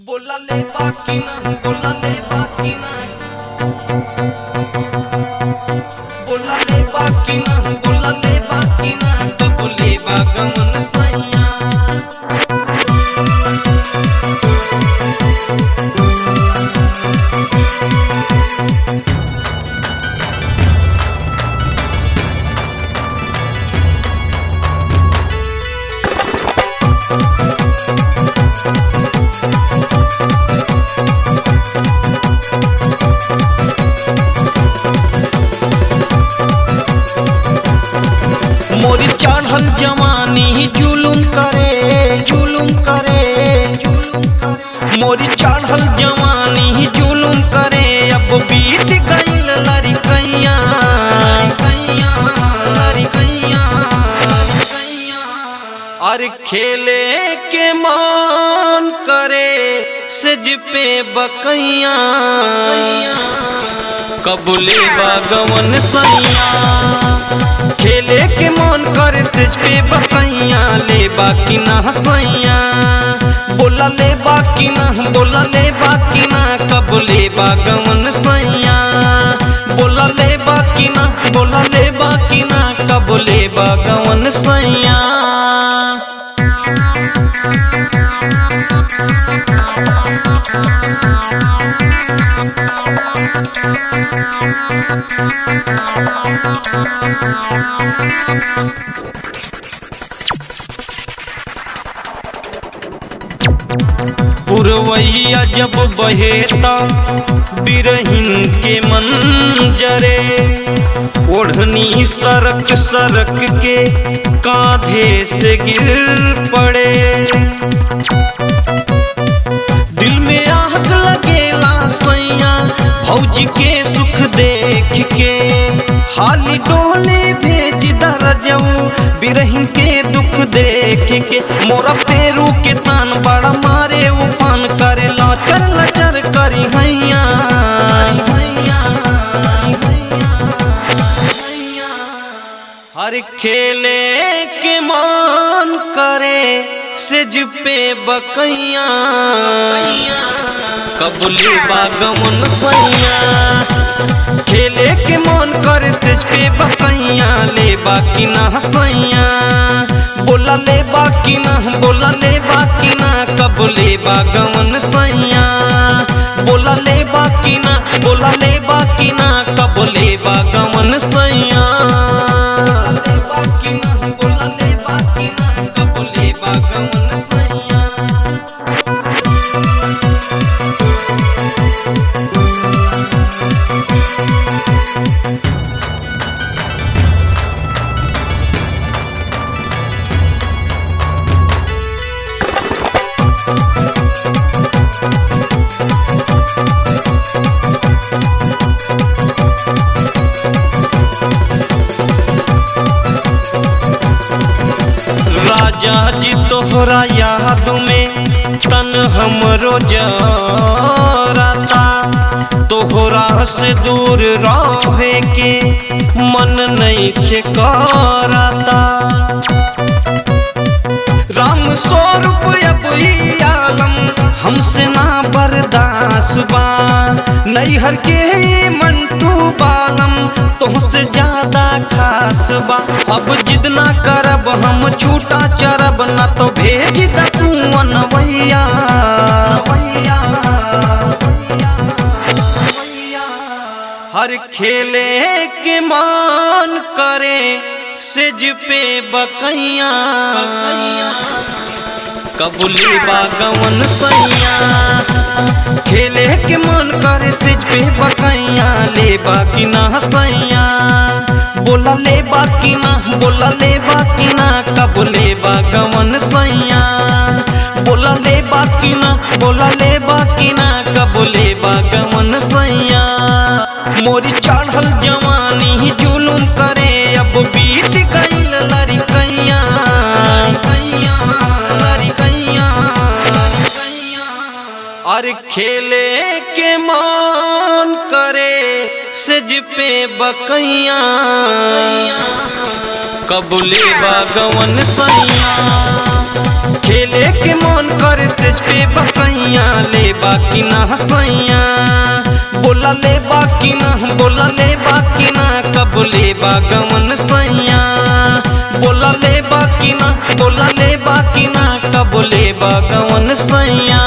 बोलाले बाकी ना बोलाले बाकी ना बोलाले बाकी ना बोलाले बाकी ना तो बोले बागमन सैया मोरी चढ़ल जवानी जुलुम करे जुलुम करे जुलुम करे मोरी चढ़ल जवानी जुलुम करे अब बीत गईल लड़कैया लड़कैया लड़कैया लड़कैया और खेले के मान करे सज पे बकैया कबूले बागवन सैया खेले के मन करे सेज पे बकैया ले बाकी ना हसैया बोला ले बाकी ना बोला ले बाकी ना कब ले बागवन सैया बोला ले बाकी ना बोला ले बाकी ना कब ले बागवन सैया पुरवैया जब बहेता बिरहिन के मंजरे ओढ़नी सरक सरक के कांधे से गिर पड़े दिल में आग लगेला सैया भौजी के सुख देख के हाली डोले भेज दरजऊ बिरहिन के दुख देख के मोरा पेरू के तान बड़ा मारे उफान करे लाचर लचर करी हैया हैया हैया हर खेले के मान करे सेज पे बकैया कबूली बागमन सैया खेले के मन करे सेज पे बकैया ले बाकी ना हसैया बोला ले बाकी ना बोला ले बाकी ना कबूले बागमन सैया बोला ले बाकी ना बोला ले बाकी ना कबूले बागमन सैया ले बाकी ना बोला ले बाकी ना कबूले बागमन सैया राजा जी तोहरा याद में तन हमरो जराता तोहरा से दूर रहे के मन नहीं खे कराता राम स्वरूप अब ई आलम हमसे ना बर्दाश्त बा नैहर के ई मंटू बालम तुमसे ज्यादा खास बा अब जिद ना करब हम छूटा चरब ना तो भेज द तू अनवैया हर खेले के मान करे सेज पे बकैया कबूली बागवन सैया खेले के मन करे सिज पे बकैया ले बाकी ना सैया बोला ले बाकी ना बोला ले बाकी ना कबूले बागवन सैया बोला ले बाकी ना बोला ले बाकी ना कबूले बागवन सैया मोरी चढ़ल जवानी जुलुम करे अब बीत गईल लड़कैया लड़कैया लड़कैया लड़कैया और खेले के मान करे सज पे बकैया कबूले बागवन सैया खेले के मन करे से पे बकैया ले बाकी ना हसैया बोला ले बाकी ना बोला ले बाकी ना कब ले बागवन सैया बोला ले बाकी ना बोला ले बाकी ना कब ले बागवन सैया